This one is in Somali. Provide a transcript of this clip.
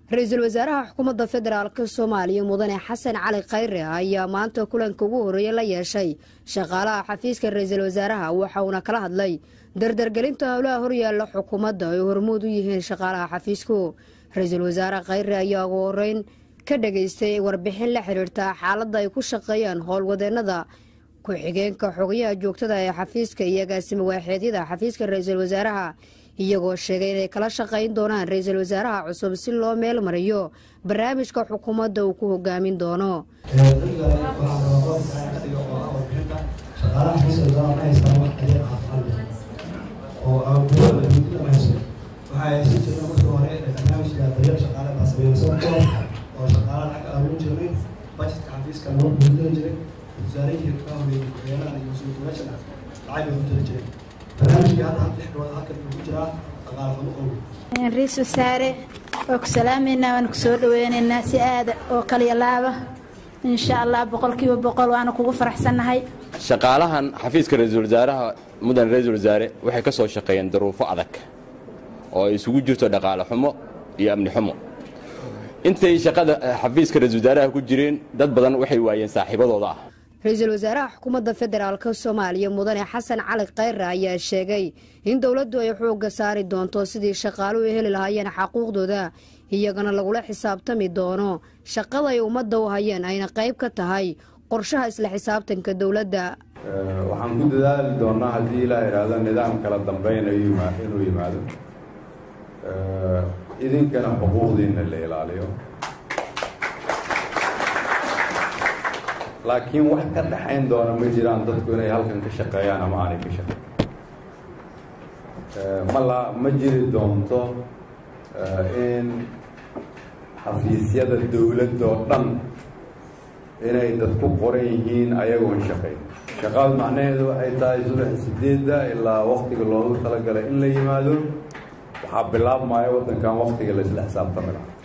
ra-iisul wasaaraha xukuumadda federaalk soomaaliya mudane xasan cali khayre ayaa maanta kulanka ugu horreeya la yeeshay shaqaalaha xafiiska ra-iisul wasaaraha waxa uuna kala hadlay dardargelinta howlaha horyaalla xukuumadda ay hormuud u yihiin shaqaalaha xafiisku ra-iisul wasaare khayre ayaa ugu horeyn ka dhageystay warbixin la xiriirta xaaladda ay ku shaqeeyaan howlwadeennada ku-xigeenka xogayaha joogtada ee xafiiska iyo agaasima waaxeedyada xafiiska ra-iisul wasaaraha iyagoo sheegay inay kala shaqayn doonaan ra-iisul wasaaraha cusub si loo meel mariyo barnaamijka xukuumadda uu ku hogaamin doono ra-iisul wasaare waa ku salaameynaa waana ku soo dhaweyneynaa si aada oo kaliya laaba insha allah boqolkiiba boqol waana kugu faraxsannahay shaqaalahan xafiiska ra-iisul wasaaraha mudan ra-iisul wasaare waxay ka soo shaqeeyeen daruufo adag oo ay isugu jirto dhaqaale xumo iyo amni xumo intay shaqada xafiiska ra-isul wasaaraha ku jireen dad badan waxay waayeen saaxiibadooda ah ra-iisul wasaaraha xukuumadda federaalk soomaaliya mudane xasan cali khayre ayaa sheegay in dowladdu ay xoogga saari doonto sidii shaqaaluhu heli lahaayeen xaquuqdooda iyagana lagula xisaabtami doono shaqada ay ummadda u hayeen ayna qayb ka tahay qorshaha isla xisaabtanka dowladda waxaan ku dadaali doonnaa haddii ilaa idhaahdo nidaam kala dambeyn inuu yimaado idinkana xuquuqdiinna la ilaaliyo laakiin wax ka dhaxayn doona ma jiraan dadku inay halkan ka shaqeeyaan ama aanay ka shaqeyn mala ma jiri doonto in xafiisyada dowladda oo dhan inay dad ku qoran yihiin ayagoon shaqayn shaqaad macnaheedu waxay tahay subax sideedda ilaa waktiga loogu talagalay in la yimaado waxaa bilaabmaya waddankan waktiga la isla xisaabtami laha